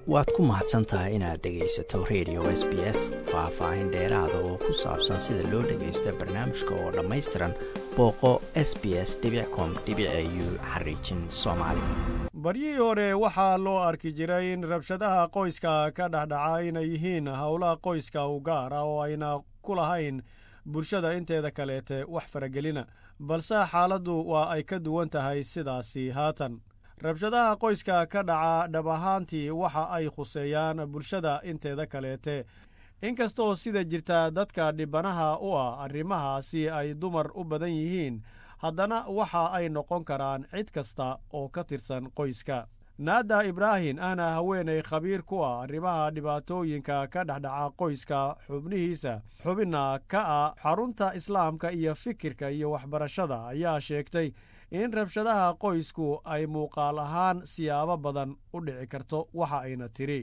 waad ku mahadsan tahay inaad dhegaysato radio s b s faah-faahin dheeraada oo ku saabsan sida loo dhagaysta barnaamijka oo dhammaystiran booqo s b s com u xariijin soomaali baryihii hore waxaa loo arki jiray in rabshadaha qoyska ka dhexdhaca inay yihiin howlaha qoyska u gaar ah oo ayna ku lahayn bulshada inteeda kaleete wax faragelina balse xaaladdu waa ay ka duwan tahay sidaasi haatan rabshadaha qoyska ka dhaca dhab ahaantii waxa ay khuseeyaan bulshada inteeda kaleete inkastoo sida jirta dadka dhibanaha u ah arrimahaasi ay dumar u badan yihiin haddana waxa ay noqon karaan cid kasta oo ka tirsan qoyska naada ibraahim ahna haweenay khabiir ku ah arrimaha dhibaatooyinka ka dhexdhaca qoyska xubnihiisa xubinna ka ah xarunta islaamka iyo fikirka iyo waxbarashada ayaa sheegtay in rabshadaha qoysku ay muuqaal ahaan siyaabo badan u dhici karto waxa ayna tiri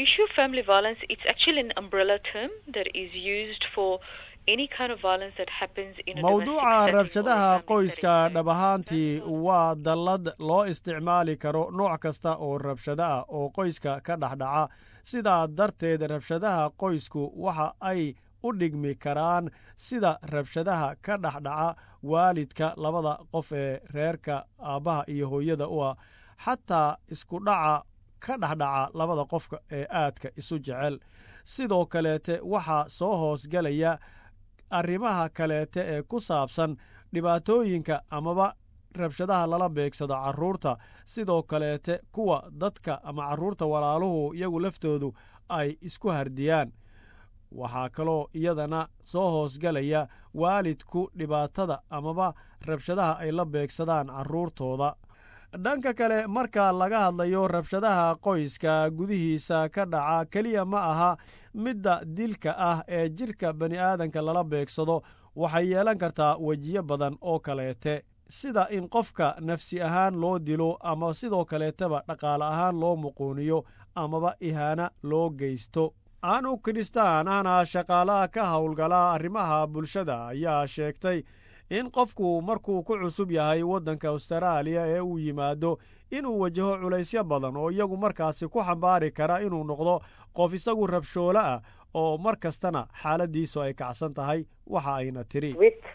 mawduuca rabshadaha qoyska dhab ahaantii waa dallad loo isticmaali karo nooc kasta oo rabshado ah oo qoyska ka dhexdhaca sidaa darteed rabshadaha qoysku waxa ay u dhigmi karaan sida rabshadaha ka dhexdhaca waalidka labada qof ee reerka aabbaha iyo hooyada u ah xataa iskudhaca ka dhexdhaca labada qofka ee aadka isu jecel sidoo kaleete waxaa soo hoosgelaya arrimaha kaleete ee ku saabsan dhibaatooyinka amaba rabshadaha lala beegsado carruurta sidoo kaleete kuwa dadka ama carruurta walaaluhu iyagu laftoodu ay isku hardiyaan waxaa kaloo iyadana soo hoosgelaya waalidku dhibaatada amaba rabshadaha ay la beegsadaan carruurtooda dhanka kale marka laga hadlayo rabshadaha qoyska gudihiisa ka dhaca keliya ma aha midda dilka ah ee jidhka bani aadanka lala beegsado waxay yeelan kartaa wejiyo badan oo kaleete sida in qofka nafsi ahaan loo dilo ama sidoo kaleetaba dhaqaale ahaan loo muquuniyo amaba ihaana loo geysto anu kiristaan ahna shaqaalaha ka howlgala arrimaha bulshada ayaa sheegtay in qofku markuu ku cusub yahay waddanka astaraaliya ee uu yimaado inuu wajaho culaysyo badan oo iyagu markaasi ku xambaari kara inuu noqdo qof isagu rabshoolo ah oo mar kastana xaaladiisu ay kacsan tahay waxa ayna tiri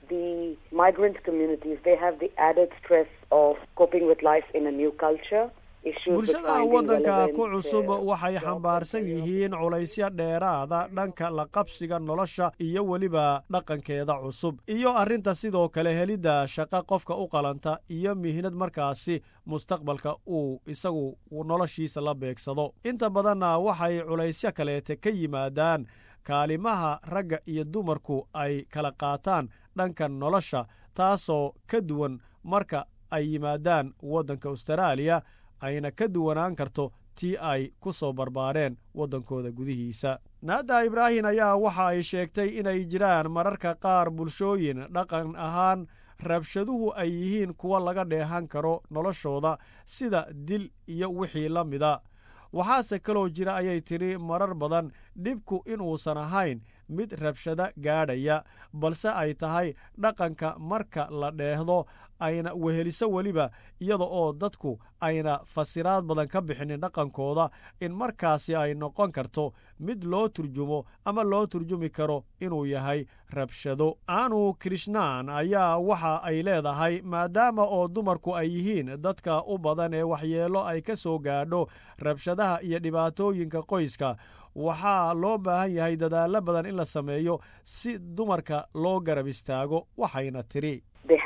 bulshada waddanka ku cusub waxay xambaarsan yihiin culaysyo dheeraada dhanka la qabsiga nolosha iyo weliba dhaqankeeda cusub iyo arrinta sidoo kale helidda shaqo qofka u qalanta iyo mihnad markaasi mustaqbalka uu isagu noloshiisa la beegsado inta badanna waxay culaysyo kaleete ka yimaadaan kaalimaha ragga iyo dumarku ay kala qaataan dhanka nolosha taasoo ka duwan marka ay yimaadaan waddanka astaraaliya ayna ka duwanaan karto tii ay ku soo barbaareen waddankooda gudihiisa naada ibraahim ayaa waxa ay sheegtay inay jiraan mararka qaar bulshooyin dhaqan ahaan rabshaduhu ay yihiin kuwa laga dheehan karo noloshooda sida dil iyo wixii la mida waxaase kaloo jira ayay tidhi marar badan dhibku inuusan ahayn mid rabshado gaadhaya balse ay tahay dhaqanka marka la dheehdo ayna weheliso weliba iyada oo dadku ayna fasiraad badan ka bixinin dhaqankooda in markaasi ay noqon karto mid loo turjumo ama loo turjumi karo inuu yahay rabshado anu krishnaan ayaa waxa ay leedahay maadaama oo dumarku ay yihiin dadka u badan ee waxyeello ay ka soo gaadho rabshadaha iyo dhibaatooyinka qoyska waxaa loo baahan yahay dadaallo badan in la sameeyo si dumarka loo garab istaago waxayna tiri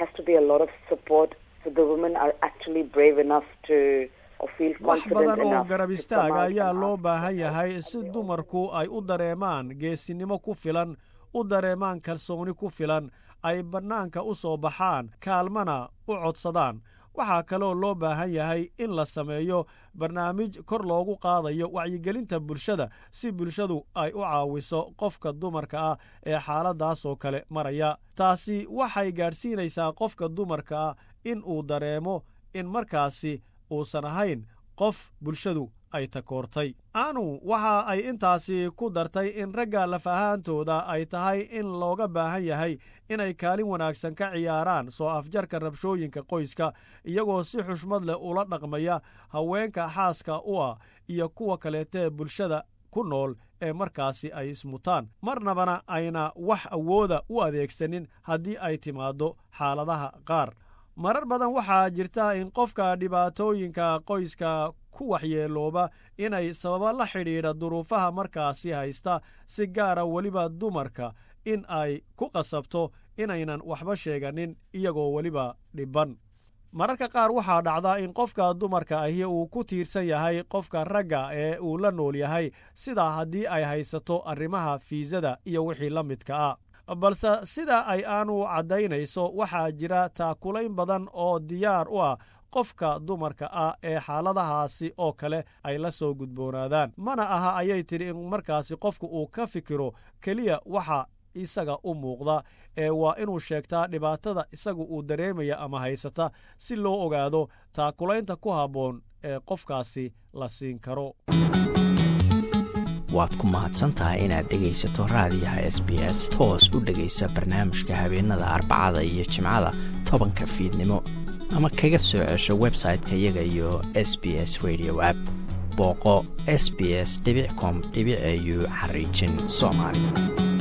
wax badan oo garab istaaga ayaa loo baahan yahay si dumarku ay u dareemaan geesinimo ku filan u dareemaan kalsooni ku filan ay bannaanka u soo baxaan kaalmana u codsadaan waxaa kaloo loo baahan yahay in la sameeyo barnaamij kor loogu qaadayo wacyigelinta bulshada si bulshadu ay u caawiso qofka dumarka ah ee xaaladaasoo kale maraya taasi waxay gaadhsiinaysaa qofka dumarka ah in uu dareemo in markaasi uusan ahayn qof bulshadu ay takoortay anu waxa ay intaasi ku dartay in ragga lafahaantooda ay tahay in looga baahan yahay inay kaalin wanaagsan ka ciyaaraan soo afjarka rabshooyinka qoyska iyagoo si xushmad leh ula dhaqmaya haweenka xaaska u ah iyo kuwa kaleetee bulshada ku nool ee markaasi ay ismutaan marnabana ayna wax awooda u adeegsanin haddii ay timaaddo xaaladaha qaar marar badan waxaa jirta in qofka dhibaatooyinka qoyska ku waxyeelooba inay sababa la xidhiidha duruufaha markaasi haysta si gaara weliba dumarka in ay ku qasabto inaynan waxba sheeganin iyagoo weliba dhibban mararka qaar waxaa dhacda in qofka dumarka ahi uu ku tiirsan yahay qofka ragga ee uu la nool yahay sidaa haddii ay haysato arrimaha fiisada iyo wixii la midka ah balse sida ay aanu caddaynayso waxaa jira taakulayn badan oo diyaar u ah qofka dumarka ah ee xaaladahaasi oo kale ay la soo gudboonaadaan mana aha ayay tidhi in markaasi qofku uu ka fikiro keliya waxa isaga u muuqda ee waa inuu sheegtaa dhibaatada isagu uu dareemaya ama haysata si loo ogaado taakulaynta ku habboon ee qofkaasi la siin karo waad ku mahadsantahay inaad dhegaysato raadiyaha s b s toos u dhegaysa barnaamijka habeenada arbacada iyo jimcada tobanka fiidnimo ama kaga soo cesho website-ka iyaga iyo s b s radio app booqo s b s com au xariijin soomaali